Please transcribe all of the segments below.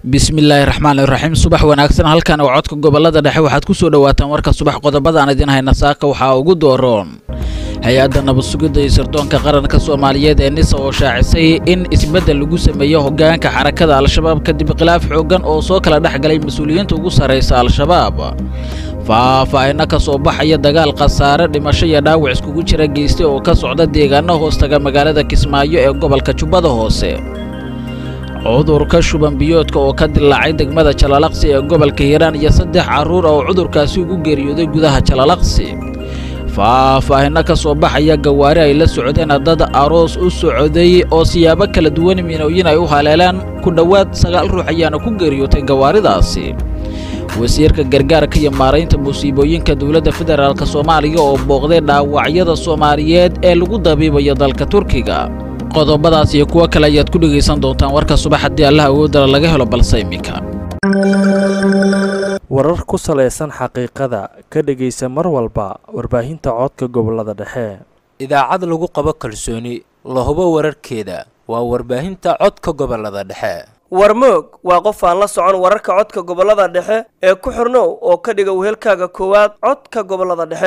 bismillaahi raxmaan iraxiim subax wanaagsan halkan oo codka gobolada dhexe waxaad ku soo dhowaataan warka subax qodobada aan idiin hayna saaka waxaa ugu dooroon hay-adda nabad sugidda iyo sirdoonka qaranka soomaaliyeed ee nisa oo shaacisay in isbeddel lagu sameeyo hoggaanka xarakada al-shabaab kadib khilaaf xooggan oo soo kala dhex galay mas-uuliyiinta ugu sarraysa al-shabaab faahfaahinno ka soo baxaya dagaal khasaare dhimasho iyo dhaawac iskugu jira geystay oo ka socda deegaano hoostaga magaalada kismaayo ee gobolka jubbada hoose cudurka shuban biyoodka oo ka dilaacay degmada jalalaqsi ee gobolka hiiraan iyo saddex carruur oo cudurkaasi ugu geeriyooday gudaha jalalaqsi faahfaahinno ka soo baxaya gawaari ay la socdeen dad aroos u socday oo siyaabo kala duwan minooyin ay u haleelaan ku dhowaad sagaal ruux ayaana ku geeriyootay gawaaridaasi wasiirka gargaarka iyo maaraynta musiibooyinka dowladda federaalk soomaaliya oo booqday dhaawacyada soomaaliyeed ee lagu dabiibayo dalka turkiga qodobadaas iyo kuwo kale ayaad ku dhegaysan doontaan warka subax haddii allah awoodala laga helo balse iminka warar ku salaysan xaqiiqada ka dhegaysa mar walba warbaahinta codka gobolada dhexe idaacad lagu qabo kalsooni la hubo wararkeeda waa warbaahinta codka gobolada dhexe warmoog waa qof aan la socon wararka codka gobolada dhexe ee ku xirnow oo ka dhiga wehelkaaga koowaad codka gobolada dhexe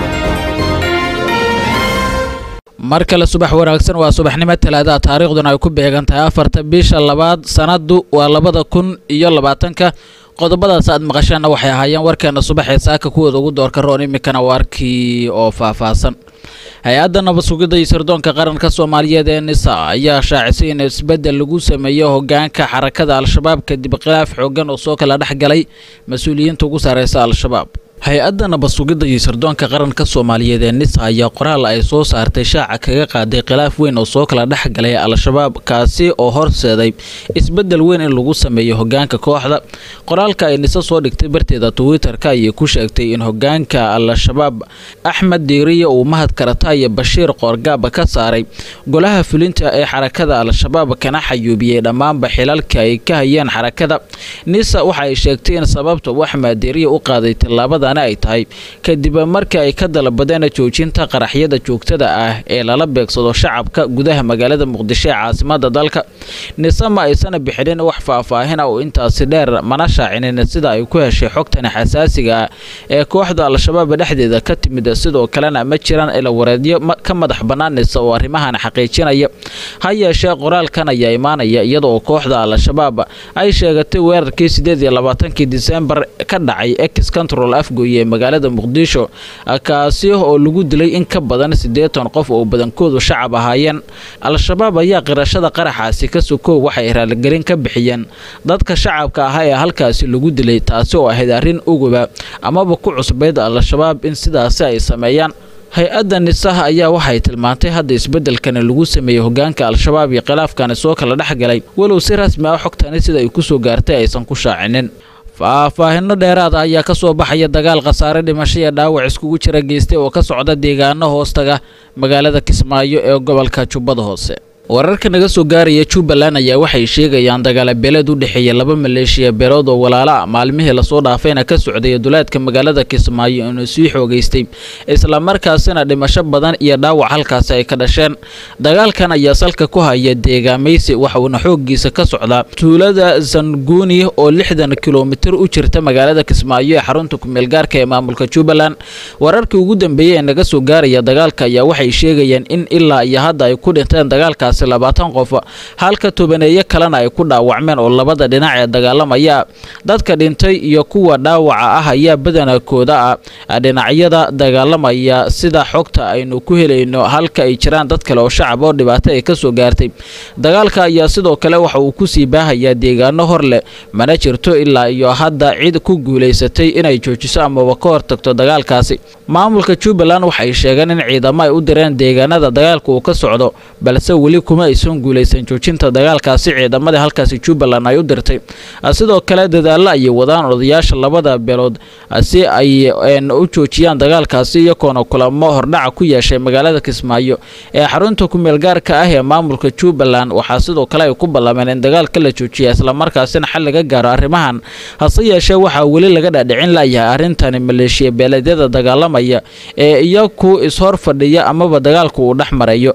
mar kale subax wanaagsan waa subaxnimo talaadaha taariikhduna ay ku beegan tahay afarta bisha labaad sanadu waa labada kun iyo labaatanka qodobadaas aad maqasheenna waxay ahaayeen warkeena subaxee saaka kuwooda ugu doorka roon iminkana warkii oo faahfaahsan hay-adda nabad sugidda iyo sirdoonka qaranka soomaaliyeed ee nisa ayaa shaacisay in isbeddel lagu sameeyo hoggaanka xarakada al-shabaab kadib khilaaf xooggan oo soo kala dhex galay mas-uuliyiinta ugu sarreysa al-shabaab hay-adda nabad sugidda iyo sirdoonka qaranka soomaaliyeed ee nisa ayaa qoraal ay soo saartay shaaca kaga qaaday khilaaf weyn oo soo kala dhex galay al-shabaab kaasi oo horseeday isbeddel weyn in lagu sameeyo hoggaanka kooxda qoraalka ay nise soo dhigtay barteeda twitter-ka ayay ku sheegtay in hoggaanka al-shabaab axmed diiriya uu mahad karata iyo bashiir qoorgaaba ka saaray golaha fulinta ee xarakada al-shabaab kana xayuubiyey dhammaanba xilalka ay ka hayeen xarakada nisa waxa ay sheegtay in sababta uu axmed diiriya u qaaday tillaabada ay tahay kadib markii ay ka dalbadeen joojinta qaraxyada joogtada ah ee lala beegsado shacabka gudaha magaalada muqdisho ee caasimada dalka nise ma aysan bixinin wax faahfaahina oo intaasi dheer mana shaacinin sida ay ku heshay xogtan xasaasiga ah ee kooxda al-shabaab dhexdeeda ka timid sidoo kalena ma jiraan ilawareedyo ka madax bannaan nise oo arrimahan xaqiijinaya ha yeeshee qoraalkan ayaa imaanaya iyadaoo kooxda al-shabaab ay sheegatay weerarkii sideed iyo labaatankii disembar ka dhacay ex control afgo ee magaalada muqdisho kaasi oo lagu dilay in ka badan siddeetan qof oo badankoodu shacab ahaayeen al-shabaab ayaa qirashada qaraxaasi ka sokow waxay raaligelin ka bixiyeen dadka shacabka ahaa ee halkaasi lagu dilay taasi oo ahayd arrin uguba amaba ku cusbayd al-shabaab in sidaasi ay sameeyaan hay-adda nisaha ayaa waxay tilmaantay hadda isbeddelkani lagu sameeyey hoggaanka al-shabaab iyo khilaafkani soo kala dhex galay walow si rasmi ah xogtani sida ay ku soo gaartay aysan ku shaacinin faahfaahinno dheeraada ayaa ka soo baxaya dagaal khasaare dhimasho iyo dhaawac iskugu jira geystay oo ka socda deegaano hoostaga magaalada kismaayo ee gobolka jubbada hoose wararka naga soo gaaraya jubbaland ayaa waxay sheegayaan dagaala beeleed u dhexeeya laba maleeshiya beelood oo walaala ah maalmihii lasoo dhaafayna ka socday duleedka magaalada kismaayo inuu sii xoogaystay islamarkaasina dhimasho badan iyo dhaawac halkaasi ay ka dhasheen dagaalkan ayaa salka ku haya deegaamaysi waxuuna xooggiisa ka socdaa tuulada zanguuni oo lixdan kilomitir u jirta magaalada kismaayo ee xarunta kumeelgaarka ee maamulka jubbaland wararkii ugu dambeeyey ee naga soo gaaraya dagaalka ayaa waxay sheegayaan in ilaa iyo hadda ay ku dhinteen dagaalkaasi labaatan qof halka tobaneeyo kalena ay ku dhaawacmeen oo labada dhinac ee dagaalamaya dadka dhintay iyo kuwa dhaawaca ah ayaa badankooda ah dhinacyada dagaalamaya sida xogta aynu ku helayno halka ay jiraan dad kale oo shacab oo dhibaato ay ka soo gaartay dagaalka ayaa sidoo kale waxa uu ku sii baahayaa deegaano hor leh mana jirto ilaa iyo hadda cid ku guulaysatay inay joojiso amaba ka hortagto dagaalkaasi maamulka jubbaland waxay sheegeen in ciidamo ay u direen deegaanada dagaalka uu ka socdo balse weli kuma aysan guulaysan joojinta dagaalkaasi ciidamadii halkaasi jubbaland ay u dirtay sidoo kale dadaallo ayay wadaan odayaasha labada beelood si ay u joojiyaan dagaalkaasi iyagoona kulamo hordhaca ku yeeshay magaalada kismaayo ee xarunta kumeelgaarka ah ee maamulka jubbaland waxaa sidoo kale ay ku ballameen in dagaalka la joojiya islamarkaasina xal laga gaaro arrimahan hase yeeshee waxaa weli laga dhaadhicin layahay arrintani maleeshiya beeleedyada dagaalamaya ee iyaku ishor fadhiya amaba dagaalku uu dhex marayo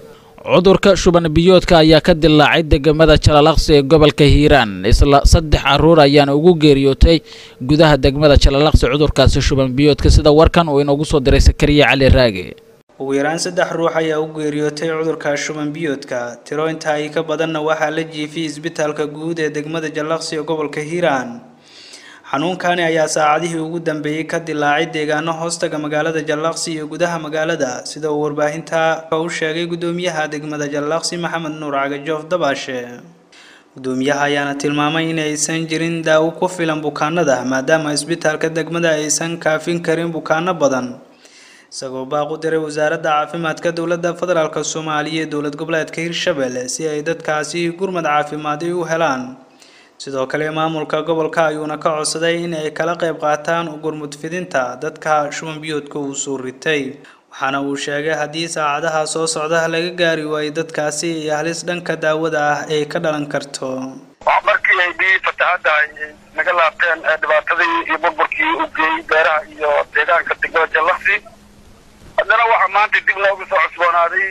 cudurka shuban biyoodka ayaa ka dilaacay degmada jalalaqsi ee gobolka hiiraan isla saddex caruur ayaana ugu geeriyootay gudaha degmada jalalaqsi cudurkaasi shuban biyoodka sida warkan uu inoogu soo diray sakariya cali raage ugu yaraan saddex ruux ayaa u geeriyootay cudurka shuban biyoodka tiro inta ay ka badanna waxaa la jiifiyey isbitaalka guud ee degmada jallaqsi ee gobolka hiiraan xanuunkani ayaa saacadihii ugu dambeeyey ka dilaacay deegaano hoostaga magaalada jallaqsi iyo gudaha magaalada sida uu warbaahinta u sheegay gudoomiyaha degmada jallaqsi maxamed nuur cagajoof dabaashe gudoomiyaha ayaana tilmaamay in aysan jirin daawo ku filan bukaanada maadaama isbitaalka degmada aysan kaafin karin bukaano badan isagoo baaq u diray wasaaradda caafimaadka dowladda federaalk soomaaliya ee dowlad goboleedka hirshabelle si ay dadkaasi gurmad caafimaadi u helaan sidoo kale maamulka gobolka ayuuna ka codsaday in ay kala qayb qaataan gurmud fidinta dadka shuban biyoodka uu soo ritay waxaana uu sheegay haddii saacadaha soo socda laga gaari waayo dadkaasi iyo halis dhanka daawada ah ay ka dhalan karto markii ay biyihii fatahaadda ay naga laabteen dhibaatadii iyo burburkii u geeyey beeraha iyo deegaanka degmada jallaqsi haddana waxaa maanta dib loogu soo cusboonaaday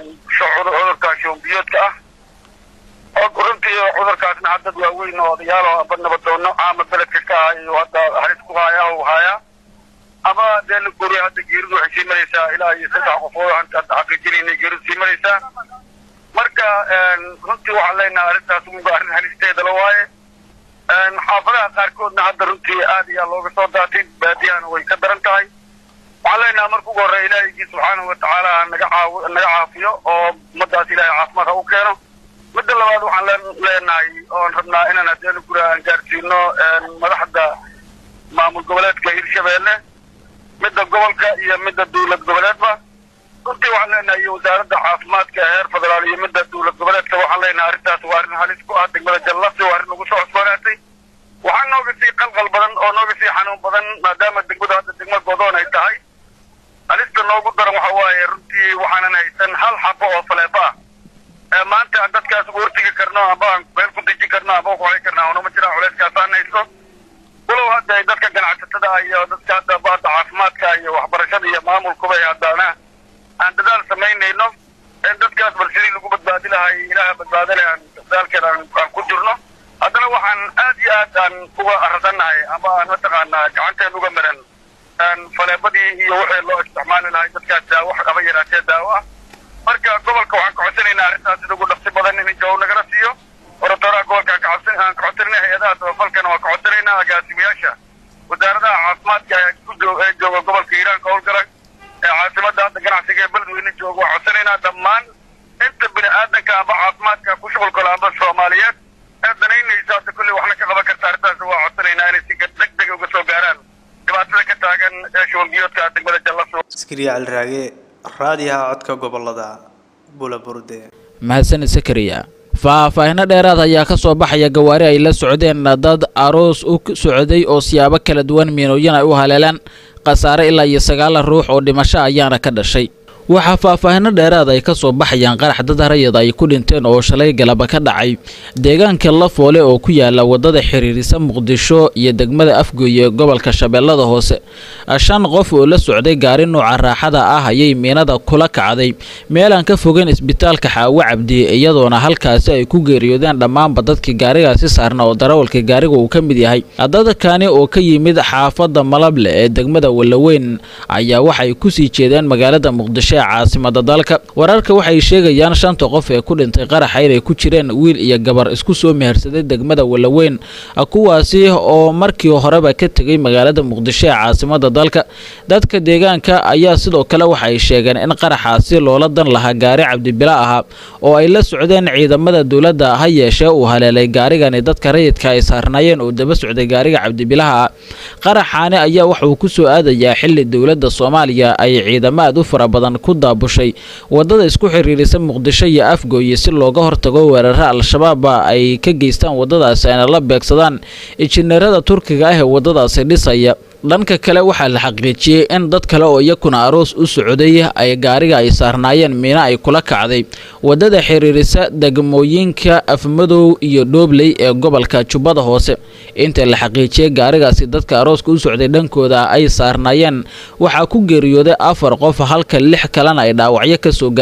cudurka shuban biyoodka ah oo runtii cudurkaasna haddad waaweyn oo odayaal oo amba nabadoono caama beledka ka ah iyo hadda halis ku haya u haya ama dee la guriya hadda geeridu waxay sii maraysaa ilaa iyo saddex qofood hadda xaqiijinayna geeridu sii maraysaa marka runtii waxaan leenahay arrintaas uga arrin halisteeda la waaye xaafadaha qaarkoodna hadda runtii aad ayaa looga soo daatay baadiyahana way ka daran tahay waxaan leenahay marka ugu horreya ilaahigii subxaanahu watacaala naga caaw naga caafiyo oo ummadaas ilaahay caafimaad ha u keeno midda labaad waxaan leenahay oon rabnaa inaan hadeena guri aan gaarsiino madaxda maamul goboleedka hirshabeelle midda gobolka iyo midda dowlad goboleedba runtii waxaan leenahay iyo wasaaradda caafimaadka heer federaal iyo midda dowlad goboleedka waxaan leenahay arrintaas waa arrin halis ku ah degmada jallaqsi waa arrin ugu soo cusboonaatay waxaa nooga sii qalqal badan oo nooga sii xanuun badan maadaama degmadu hadda degmo godoon ay tahay halista noogu daran waxa waaye runtii waxaanan haysan hal xabo oo faleefo ah maanta aan dadkaas ugu hortegi karno amba aan meel ku deji karno amba ku xoli karno unama jiraan culeyskaas aan haysto walow hadda ay dadka ganacsatada iyo dadka hadda bahda caafimaadka iyo waxbarashada iyo maamulkuba ay haddana aan dadaal samaynayno in dadkaas bal sidii lagu badbaadi lahay ilaaha badbaadale aan dadaalkeed aan aan ku jirno haddana waxaan aad iyo aad aan uga arasannahay amba aan mataqaanaa gacanteen uga maran faleebadii iyo wixii loo isticmaali lahay dadkaas daawo aba yaraatee daawo ah marka gobolka waxaan ka codsanaynaa arrintaas sida ugu dhaqsi badan in jawaab nagala siiyo oratoraha gobolka aan kacabsan aan ka codsanayna hay-adaha tabafalkana waan ka codsanaynaa agaasimayaasha wasaaradaha caafimaadka ee ku joog ee jooga gobolka hiiraan ka howlgala ee caasimadda hadda ganacsiga ee beledweyne jooga waan codsanaynaa dhammaan inta bini aadanka amba caafimaadka ku shuqulkala amba soomaaliyeed ee danaynaysa hadda kolley waxna ka qaban karta arrintaas waan codsanaynaa inay si deg deg uga soo gaaraan dhibaatada ka taagan ee shubanbiyoodka degmada jallaso askariya cali raage raadiyaha codka gobolada bulaburde mahadsanid sakariya faahfaahino dheeraad ayaa ka soo baxaya gawaari ay la socdeen dad aroos u socday oo siyaabo kala duwan miinooyin ay u haleelaan khasaare ilaa iyo sagaala ruux oo dhimasho ayaana ka dhashay waxaa faahfaahino dheeraad ay ka soo baxayaan qarax dad harayada ay ku dhinteen oo shalay galaba ka dhacay deegaanka lafoole oo ku yaala wadada xiriirisa muqdisho iyo degmada afgooye ee gobolka shabeellada hoose shan qof oo la socday gaari nuuca raaxada ah ayay miinada kula kacday meelaan ka fogeyn isbitaalka xaawo cabdi iyadoona halkaasi ay ku geeriyoodeen dhammaanba dadkii gaarigaasi saarna oo darawalka gaariga uu ka mid yahay dadkani oo ka yimid xaafadda malable ee degmada wallaweyn ayaa waxay kusii jeedeen magaalada muqdisho caasimada dalka wararka waxay sheegayaan shanta qof ee ku dhintay qaraxa inay ku jireen wiil iyo gabar isku soo mehersaday degmada wallaweyn kuwaasi oo markii horeba ka tegay magaalada muqdisho ee caasimada dalka dadka deegaanka ayaa sidoo kale waxay sheegeen in qaraxaasi loola dan lahaa gaari cabdibila ahaa oo ay la socdeen ciidamada dowladda ha yeeshee uu haleelay gaarigani dadka rayidka ay saarnaayeen oo daba socday gaariga cabdibilaha ah qaraxaani ayaa waxauu ku soo aadayaa xili dowladda soomaaliya ay ciidamo aad u fara badan ku daabushay wadada isku xiriirisa muqdisho iyo afgooye si looga hortago weeraro al-shabaaba ay ka geystaan wadadaasi ayna la beegsadaan injineerada turkiga ah ee wadadaasi dhisaya dhanka kale waxaa la xaqiijiyey in dad kale oo iyakuna aroos u socday ay gaariga ay saarnaayeen miino ay kula kacday wadada xiriirisa degmooyinka afmadow iyo dhoobley ee gobolka jubbada hoose inta la xaqiijiyey gaarigaasi dadka arooska u socday dhankooda ay saarnaayeen waxaa ku geeriyooday afar qof halka lix kalena ay dhaawacyo ka soo gaareen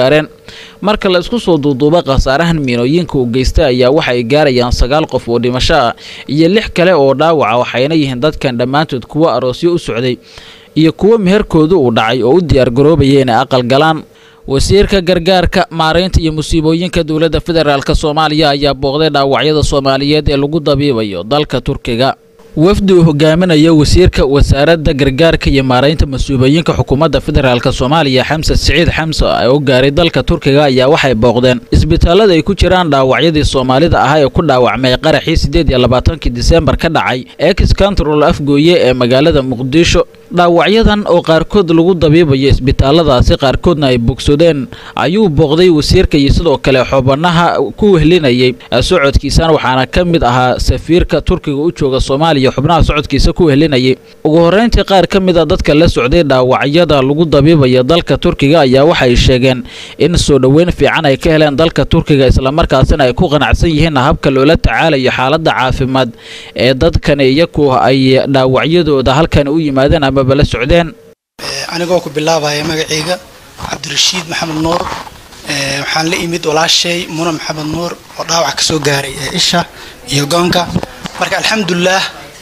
marka la isku soo duuduuba khasaarahan miinooyinka uu geystay ayaa waxa ay gaarayaan sagaal qof oo dhimasho ah iyo lix kale oo dhaawaca waxayna yihiin dadkan dhammaantood kuwo aroosyo u socday iyo kuwo meherkoodu uu dhacay oo u diyaargaroobaya inay aqal galaan wasiirka gargaarka maaraynta iyo musiibooyinka dowladda federaalk soomaaliya ayaa booqday dhaawacyada soomaaliyeed ee lagu dabiibayo dalka turkiga wafdi uu hogaaminayo wasiirka wasaaradda gargaarka iyo maaraynta masuubooyinka xukuumadda federaalk soomaaliya xamse siciid xamse oo gaaray dalka turkiga ayaa waxay booqdeen isbitaalada ay ku jiraan dhaawacyadii soomaalida ahaa ee ku dhaawacmay qaraxii sideed iyo labaatankii diseembar ka dhacay ex control afgooye ee magaalada muqdisho dhaawacyadan oo qaarkood lagu dabiibayo isbitaaladaasi qaarkoodna ay bogsadeen ayuu booqday wasiirka iyo sidoo kale xubanaha ku wehlinayay socodkiisana waxaana ka mid ahaa safiirka turkiga u jooga soomaaliya xubnaha socodkiisa ku wehlinayay ugu horreyntii qaar ka mid a dadka la socday dhaawacyada lagu dabiibaya dalka turkiga ayaa waxay sheegeen in soo dhoweyn fiican ay ka heleen dalka turkiga islamarkaasina ay ku qanacsan yihiin habka loola tacaalayo xaaladda caafimaad ee dadkani iyaku ay dhaawacyadooda halkan u yimaadeen amaba la socdeen anigoo ku bilaabaya magacayga cabdirashiid maxamed nuur waxaan la imid walaashay muna maxamed nuur oo dhaawac ka soo gaaray isha iyo goonka marka alxamdulilah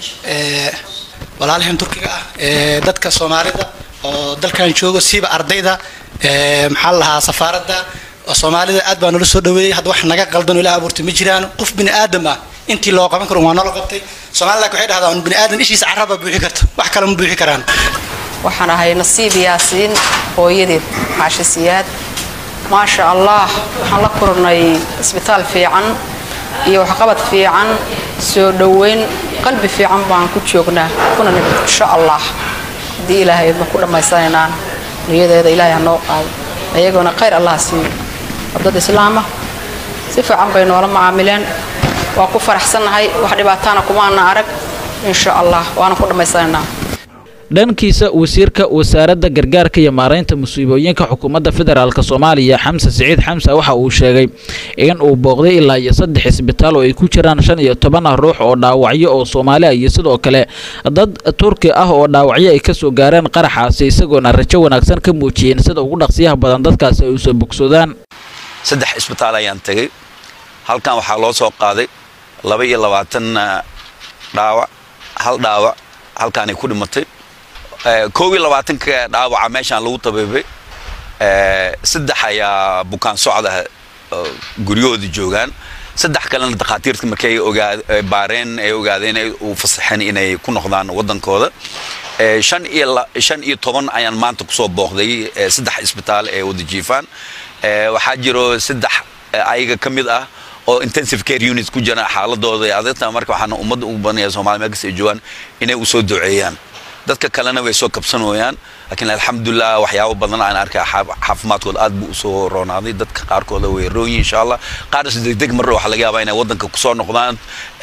walaalahan turkiga ah dadka soomaalida oo dalkan jooga siiba ardayda maxaa la lahaa safaaradda soomaalida aad baa nala soo dhaweeyey hadda wax naga qaldan ilaah abuurtay ma jiraan qof bini aadam ah intii loo qaban karo waa nala qabtay soomaalida waxay dhahdaa bini aadam ishiisa carraba buuxi karta wax kale ma buuxi karaan waxaan ahay nasiib yaasiin hooyadeed caashisiyaad maasha allah waxaan la kulannay isbitaal fiican iyo waxqabad fiican soo dhoweyn qalbi fiican baan ku joognaa kuna nimid insha allah haddii ilaahay ma ku dhammaysanaynaan niyadeeda ilaahay ha noo qaado ayagoona khayr allah siiyo wadad islaama si fiican bay noola macaamileen waa ku faraxsannahay wax dhibaataana kumaana arag insha allah waana ku dhammaysanaynaa dhankiisa wasiirka wasaaradda gargaarka iyo maaraynta musiibooyinka xukuumadda federaalk soomaaliya xamse siciid xamse waxa uu sheegay in uu booqday ilaa iyo saddex isbitaal oo ay ku jiraan shan iyo toban ruux oo dhaawacyo oo soomaali ah iyo sidoo kale dad turki ah oo dhaawacyo ay kasoo gaareen qaraxaasi isagoona rajo wanaagsan ka muujiyeen sida ugu dhaqsiyaha badan dadkaasi ay usoo bogsadaan saddex isbitaal ayaan tegay halkan waxaa loo soo qaaday laba iyo labaatan dhaawac hal dhaawac halkaanay ku dhimatay koob iyo labaatanka dhaawaca meeshaan lagu tabiibay saddex ayaa bukaan socda guryahoodii joogaan saddex kalena dakhaatiirta markay baareen ay ogaadeen ay u fasaxeen inay ku noqdaan waddankooda shan iyo shan iyo toban ayaan maanta kusoo booqday saddex isbitaal ee wada jiifaan waxaa jiro saddex ayaga ka mid ah oo intensive care unit ku jira xaaladooda ee adagta marka waxaana ummadda ugu badanaya soomaaliya meel kasta ay joogaan inay u soo duceeyaan dadka kalena way soo kabsanooyaan laakiin alxamdulilah waxyaabo badan aan arkay caafimaadkooda aad buu usoo roonaaday dadka qaarkooda way roonyihin insha allah qaarnas degdeg marra waxaa laga yaabaa inay waddanka kusoo noqdaan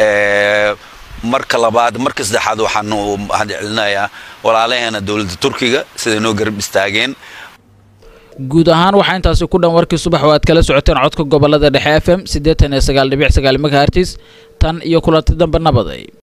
marka labaad marka saddexaad waxaanu mahad celinayaa walaalaheena dowladda turkiga siday noo garab istaageen guud ahaan waxaa intaasi ku dhan warkii subax oo aad kala socoteen codka gobolada dhexe f m siddeetan iyo sagaal dhibic sagaal megahertis tan iyo kulanti dambe nabaday